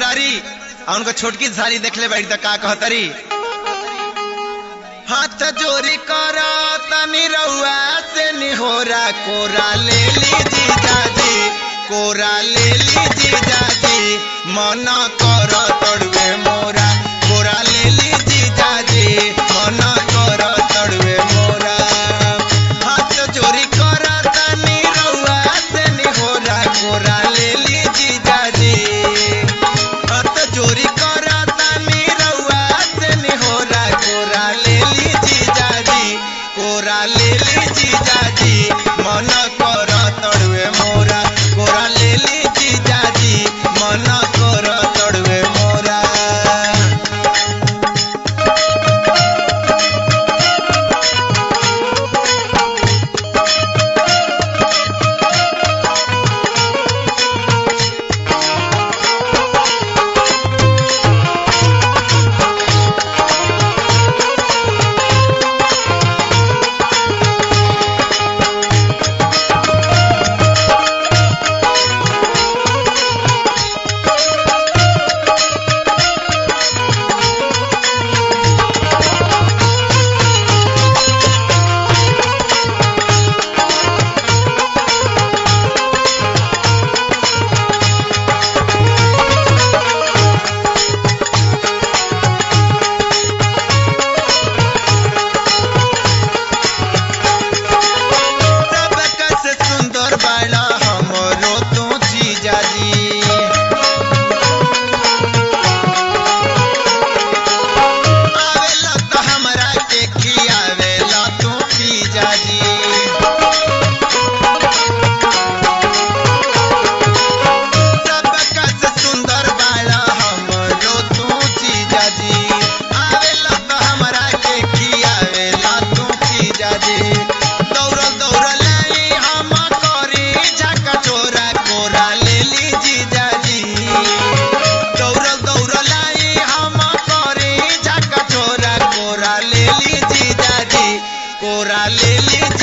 दुलारी और उनको छोटकी सारी देखले बैठ का कहतरी हाथ जोरी करा तनी रउआ से निहोरा कोरा ले ली जीजाजी कोरा ले ली जीजाजी मना कर तड़वे मोरा कोरा ले ली जीजाजी मना कर तड़वे मोरा हाथ जोरी करा तनी रउआ से निहोरा कोरा ले ली जीजाजी हाथ जोरी करा तनी रउआ से निहोरा कोरा ले ली जीजाजी कोरा ले ली जीजाजी मन कर तड़वे मोरा कोरा ले ली जीजाजी मन कर तड़वे मोरा सबका से सुंदर बाड़ा हमरो तू जीजाजी आवेला तो हमरा के खियावेला तू जीजाजी सबका से सुंदर बाड़ा हमरो तू जीजाजी आवेला तो हमरा के खियावेला तू जीजाजी दौड़ दौड़ लाई हम करी झका चोरा कोरा ले ली जीजाजी दौड़ दौड़ लाई हम करी झका चोरा कोरा ले ली जीजाजी कोरा ले ली